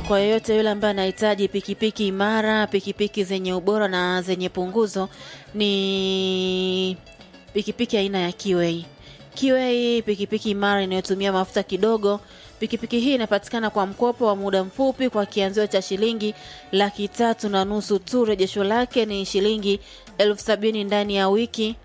kwa yeyote yule ambaye anahitaji pikipiki imara, pikipiki zenye ubora na zenye punguzo, ni pikipiki aina ya Kiwei. Kiwei pikipiki imara inayotumia mafuta kidogo. Pikipiki hii inapatikana kwa mkopo wa muda mfupi kwa kianzio cha shilingi laki tatu na nusu tu. Rejesho lake ni shilingi elfu sabini ndani ya wiki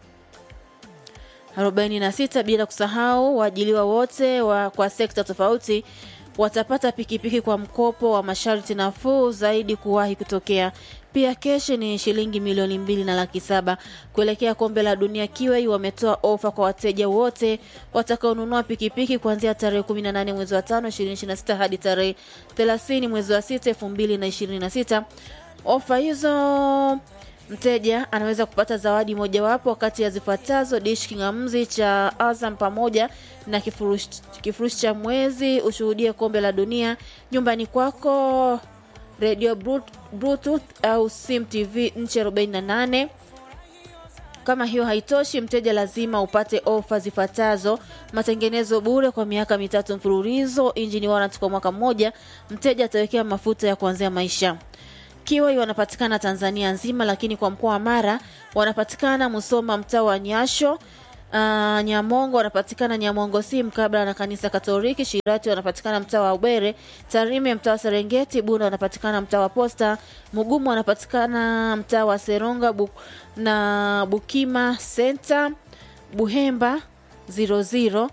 46 bila kusahau waajiliwa wote wa, kwa sekta tofauti watapata pikipiki kwa mkopo wa masharti nafuu zaidi kuwahi kutokea. Pia keshi ni shilingi milioni mbili na laki saba. Kuelekea kombe la dunia, Kiwei wametoa ofa kwa wateja wote watakaonunua pikipiki kuanzia tarehe 18 mwezi wa 5 2026 hadi tarehe 30 mwezi wa 6 2026. Ofa hizo mteja anaweza kupata zawadi mojawapo kati ya zifuatazo: dish kingamuzi cha Azam pamoja na kifurushi kifurushi cha mwezi ushuhudie kombe la dunia nyumbani kwako, radio bluetooth au sim tv nchi 48. Kama hiyo haitoshi, mteja lazima upate ofa zifuatazo: matengenezo bure kwa miaka mitatu mfululizo, injini warranty kwa mwaka mmoja, mteja atawekea mafuta ya kuanzia maisha. Kiwai wanapatikana Tanzania nzima, lakini kwa mkoa wa Mara wanapatikana Musoma, mtaa wa Nyasho. Uh, Nyamongo wanapatikana Nyamongo si mkabala na kanisa Katoliki. Shirati wanapatikana mtaa wa Ubere. Tarime mtaa wa Serengeti. Bunda wanapatikana mtaa wa Posta. Mugumu wanapatikana mtaa wa Seronga bu, na Bukima Center. Buhemba 00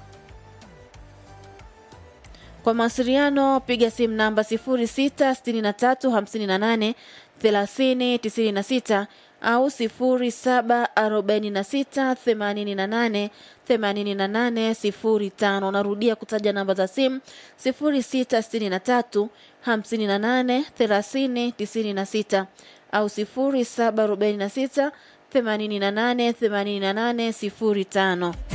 kwa mawasiliano piga simu namba 0663583096 au 0746888805. Narudia kutaja namba za simu 0663583096 au 0746888805.